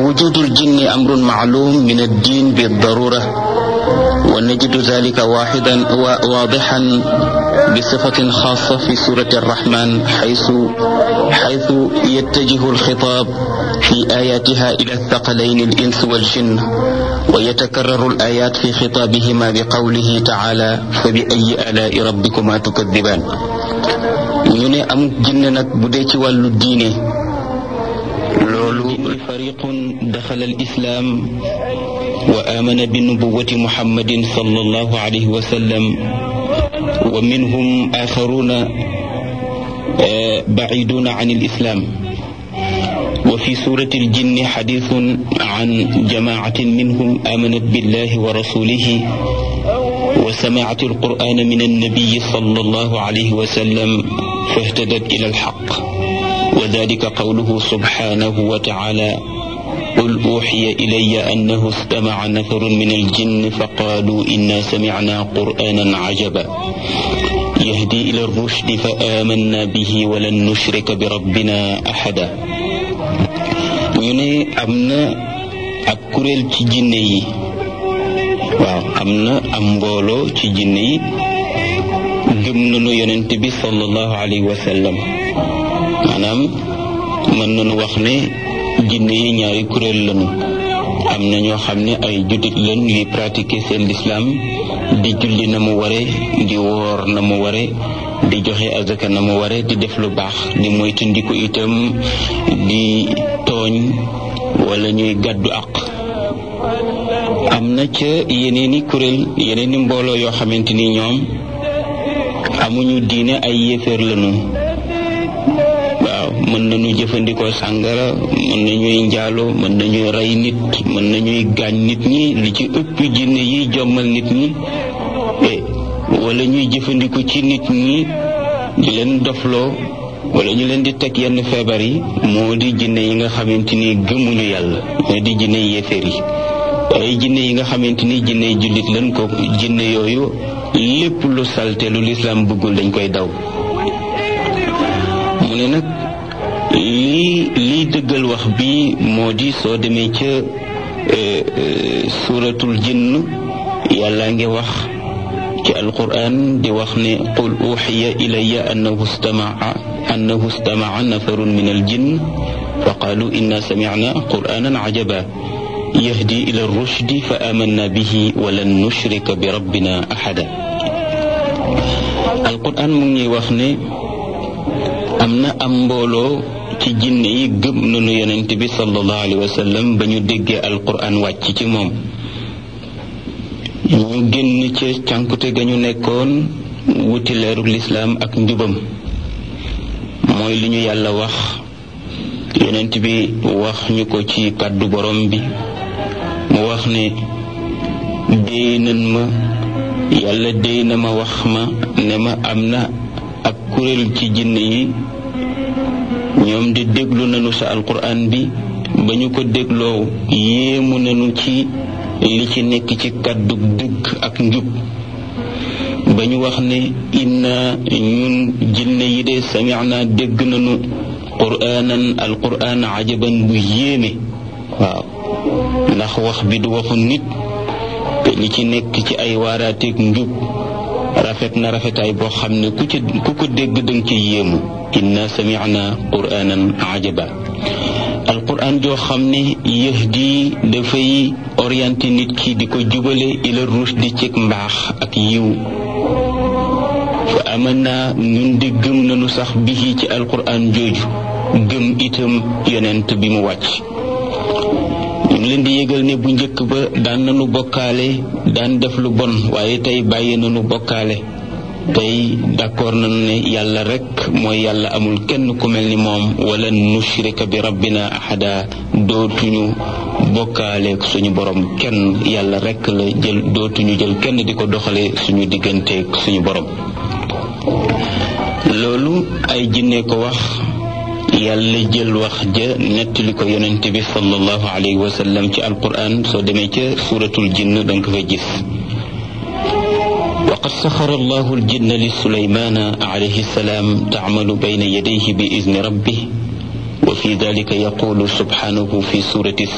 ووجود الجن أمر معلوم من الدين بالضرورة ونجد ذلك واحدا واضحا بصفة خاصة في سورة الرحمن حيث حيث يتجه الخطاب في آياتها إلى الثقلين الإنس والجن ويتكرر الآيات في خطابهما بقوله تعالى فبأي آلاء ربكما تكذبان ñu ne amuk jinne nag bu dee ci wàllu diine loolu fariqun daxala al islaam wa amana bi nubuwati muhammadin sallallahu alayhi wa sallam wa minhum axaruna baciduna an alislam وفي سورة الجن حديث عن جماعة منهم آمنت بالله ورسوله وسمعت القرآن من النبي صلى الله عليه وسلم فاهتدت إلى الحق وذلك قوله سبحانه وتعالى قل أوحي إلي أنه استمع نفر من الجن فقالوا إنا سمعنا قرآنا عجبا يهدي إلى الرشد فآمنا به ولن نشرك بربنا أحدا ñu ne am na ak kuréel ci jinne yi waaw am na am mbooloo ci jinne yi gëm nañu yonent bi sallallahu alayhi wa sallam maanaam mën nañu wax ne jinne yi ñaari kuréel lañu am na ñoo xam ne ay juddit lañ yuy pratiquer seen lislaam di julli na mu ware di woor na mu ware di joxe azaka na mu ware di def lu baax di moytandiku itam di tooñ wala ñuy gàddu àq am na ca yeneeni kuréel yeneeni mbooloo yoo xamante ni ñoom amuñu diine ay yéeféer lañu waaw mën nañu jëfandikoo sàngara mën nañuy njaalo mën nañuy rey nit mën nañuy gaañ nit ñi li ci ëpp jinne yi jommal nit ñi wala ñuy jëfandiku ci nit ñi di leen dofloo wala ñu leen di teg yenn feebar yi moo di jinne yi nga xamante ni gëmuñu yàlla moo di jinne yéeféer yi ay jinne yi nga xamante ni jinne jullit leen ko jinne yooyu lépp lu salte lu lislaam bëggul dañ koy daw mu ne nag lii lii dëggal wax bi moo di soo demee ca suuratul jinn yàlla ngi wax ci alquran di wax ne qul uxiya ilaya annahu stamaa annahu stamaa nafarun min aljinn fa qaalu inna samicna quranan cajaba yahdi ila rushdi fa amanna bihi walan nushrika bi rabbina axada alquran mu ngi wax ne am na am mbooloo ci jinne yi gëm nañu yonent bi sallallahu alayhi wa sallam ba ñu déggee alquran wàcc ci moom ñu génn ca cànkute ga ñu nekkoon wuti leeruk lislaam ak njubam mooy li ñu yàlla wax yonent bi wax ñu ko ci kàddu borom bi mu wax ne déy nan ma yàlla déy na ma wax ma ne ma am na ak kuréel ci jinne yi ñoom di déglu nañu sa alquran bi ba ñu ko dégloo yéemu nañu ci li ci nekk ci kàddu dëgg ak njub ba ñu wax ne inna ñun jinne yi de samicna dégg nañu quraanan alquran ajaban bu yéeme waaw ndax wax bi du waxu nit te li ci nekk ci ay waaraateeg njub rafet na rafetaay boo xam ne ku ci ku ko dégg danga ci yéemu inna samicna quraanan ajaba alquran joo xam ne yahdi dafay orienté nit ki di ko jubale ila rushdi ci mbaax ak yiw fa amanna ñun di gëm nañu sax bihi ci alquran jooju gëm itam yonent bi mu wàcc ñu ngi leen di yëgal ne bu njëkk ba daan nañu bokkaale daan def lu bon waaye tey bàyyi nañu bokkaale tey d'accord nañu ne yàlla rek mooy yàlla amul kenn ku mel ni moom wala nushrika bi rabbina ahada dootuñu bokkaale suñu borom kenn yàlla rek la jël dootuñu jël kenn di ko doxale suñu digganteeg suñu borom loolu ay jinne ko wax yàlla jël wax ja nettali ko yonent bi sallallahu alayhi wa sallam ci alquran soo demee ca suratul jinn danga ko fa gis وقد سخر الله الجن لسليمان عليه السلام تعمل بين يديه بإذن ربه وفي ذلك يقول سبحانه في سورة